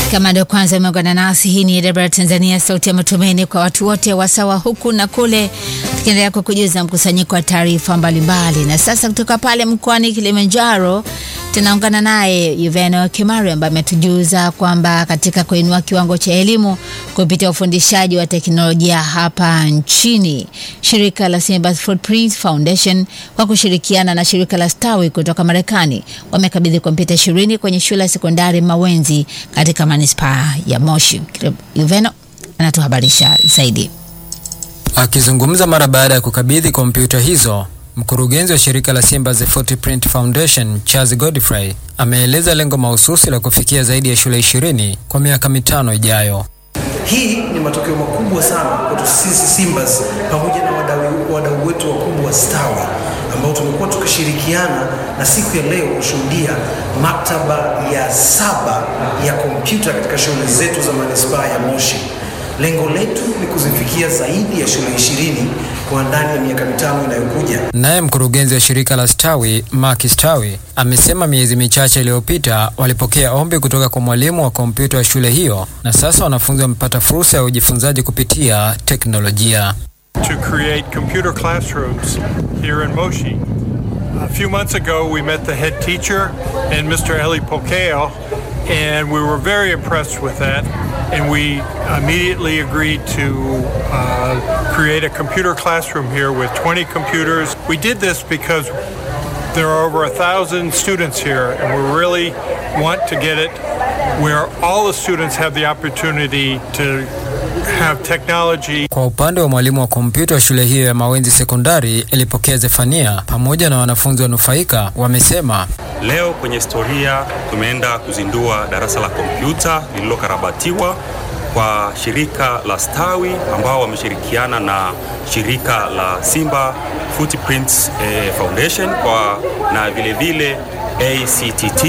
Kama ndio kwanza umeungana nasi, hii ni Debra Tanzania, sauti ya matumaini kwa watu wote wasawa huku na kule, tukiendelea kukujuza mkusanyiko wa taarifa mbalimbali. Na sasa kutoka pale mkoani Kilimanjaro tunaungana naye Yuveno Kimari ambaye ametujuza kwamba katika kuinua kiwango cha elimu kupitia ufundishaji wa teknolojia hapa nchini, shirika la Simba Footprint Foundation kwa kushirikiana na shirika la Stawi kutoka Marekani wamekabidhi kompyuta ishirini kwenye shule ya sekondari Mawenzi katika manispaa ya Moshi. Yuveno anatuhabarisha zaidi. Akizungumza mara baada ya kukabidhi kompyuta hizo, mkurugenzi wa shirika la Simba The Footprint Foundation Charles Godfrey ameeleza lengo mahususi la kufikia zaidi ya shule ishirini kwa miaka mitano ijayo. Hii ni matokeo makubwa sana kwetu sisi Simbas pamoja na wadau wadau wetu wakubwa wa Stawi ambao tumekuwa tukishirikiana na siku ya leo kushuhudia maktaba ya saba ya kompyuta katika shule zetu za manispaa ya Moshi. Lengo letu ni kuzifikia zaidi ya shule ishirini kwa ndani ya miaka mitano inayokuja. Naye mkurugenzi wa shirika la Stawi Mark Stawi amesema miezi michache iliyopita walipokea ombi kutoka kwa mwalimu wa kompyuta wa shule hiyo, na sasa wanafunzi wamepata fursa ya ujifunzaji kupitia teknolojia. to create computer classrooms here in Moshi. A few months ago, we met the head teacher and Mr. Eli Pokeo, and we were very impressed with that. And we immediately agreed to uh, create a computer classroom here with 20 computers. We did this because there are over a thousand students here, and we really want to get it where all the students have the opportunity to have technology Kwa upande wa mwalimu wa kompyuta wa shule hiyo ya Mawenzi Sekondari ilipokea Zefania pamoja na wanafunzi wanufaika wamesema Leo kwenye historia tumeenda kuzindua darasa la kompyuta lililokarabatiwa kwa shirika la Stawi ambao wameshirikiana na shirika la Simba Footprints eh, Foundation kwa na vile vile ACTT.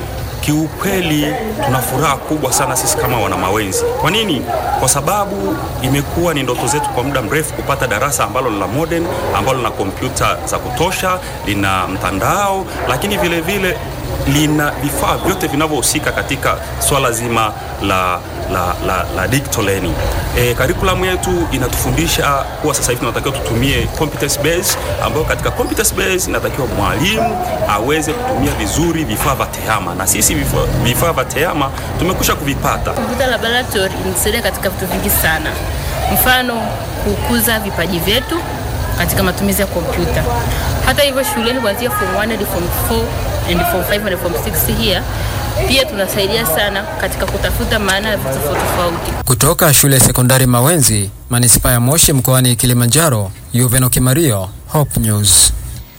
Kiukweli tuna furaha kubwa sana sisi kama wana Mawenzi. Kwa nini? Kwa sababu imekuwa ni ndoto zetu kwa muda mrefu kupata darasa ambalo ni la modern, ambalo lina kompyuta za kutosha, lina mtandao, lakini vile vile lina vifaa vyote vinavyohusika katika swala zima la, la, la, la digital learning. E, curriculum yetu inatufundisha kuwa sasa hivi tunatakiwa tutumie competence base, ambayo katika competence base inatakiwa mwalimu aweze kutumia vizuri vifaa vya tehama, na sisi vifaa vifaa vya tehama tumekwisha kuvipata. Kompyuta laboratory inatusaidia katika vitu vingi sana, mfano kukuza vipaji vyetu katika matumizi ya kompyuta. Hata hivyo shuleni kuanzia form 1 hadi form 4 and form 5 and form 6 here pia tunasaidia sana katika kutafuta maana ya vitu tofauti tofauti. kutoka shule ya sekondari Mawenzi, manispaa ya Moshi mkoani Kilimanjaro. Yuveno Kimario, Hope News.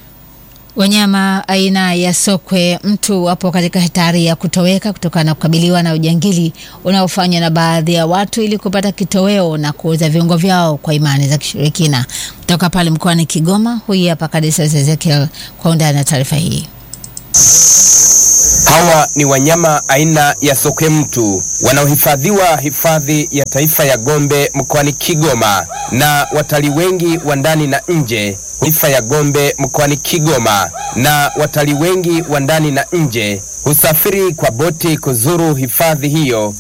Wanyama aina ya sokwe mtu wapo katika hatari ya kutoweka kutokana na kukabiliwa na ujangili unaofanywa na baadhi ya watu ili kupata kitoweo na kuuza viungo vyao kwa imani za kishirikina. Kutoka pale mkoani Kigoma, huyu hapa Kadisa Ezekiel kwa undani na taarifa hii. Hawa ni wanyama aina ya sokwe mtu wanaohifadhiwa hifadhi ya taifa ya Gombe mkoani Kigoma na watalii wengi wa ndani na nje taifa ya Gombe mkoani Kigoma na watalii wengi wa ndani na nje husafiri kwa boti kuzuru hifadhi hiyo